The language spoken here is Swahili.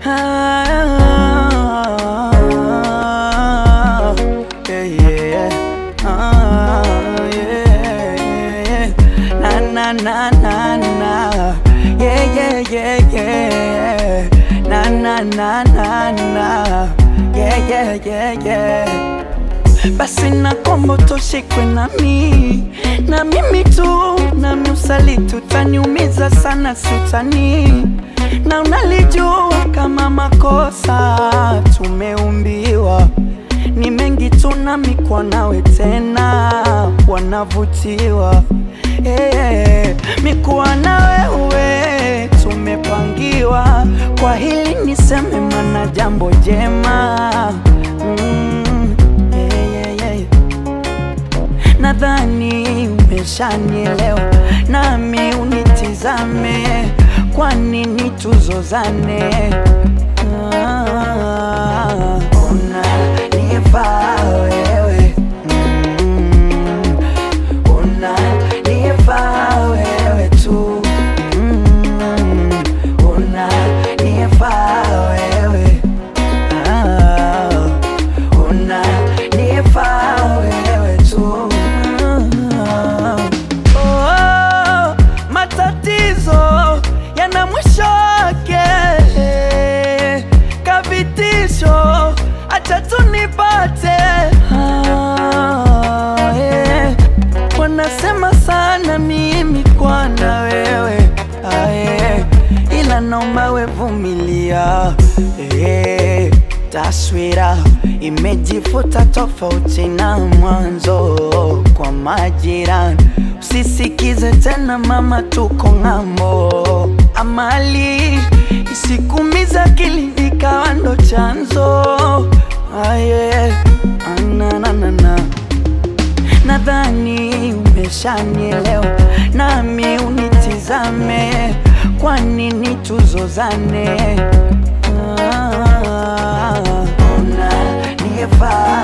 Ah, yeah, yeah. Ah, yeah, yeah. Na, na, na, na, na. Yeah, yeah, yeah, yeah. Na, na, na, na, na. Yeah, yeah, yeah, yeah. Basi na kombo toshikwe nami na mimi tu nami usaliti utaniumiza sana sutani na unalijua kama makosa tumeumbiwa ni mengi tu nami kwa nawe tena wanavutiwa hey, mikuwa na wewe tumepangiwa kwa hili niseme mana jambo jema mm, yeah, yeah, yeah. Nadhani umeshanielewa, nami unitizame, kwa nini tuzozane? Ah, unanifaa wewe mm, unanifaa wewe tu mm, unanifaa wewe ah, unanifaa wewe tu oh, matatizo yana mwisho wake kavitisho acha tunipate ah, yeah. wanasema sana mimi kwana wewe ah, yeah. ila naomba wevumilia eh, taswira imejifuta tofauti na mwanzo kwa majirani usisikize tena mama tuko ng'ambo amali isikumiza akili ikawa ndo chanzo aye ananana nadhani umeshanielewa nami unitizame kwa nini tuzozane ah, unanifaa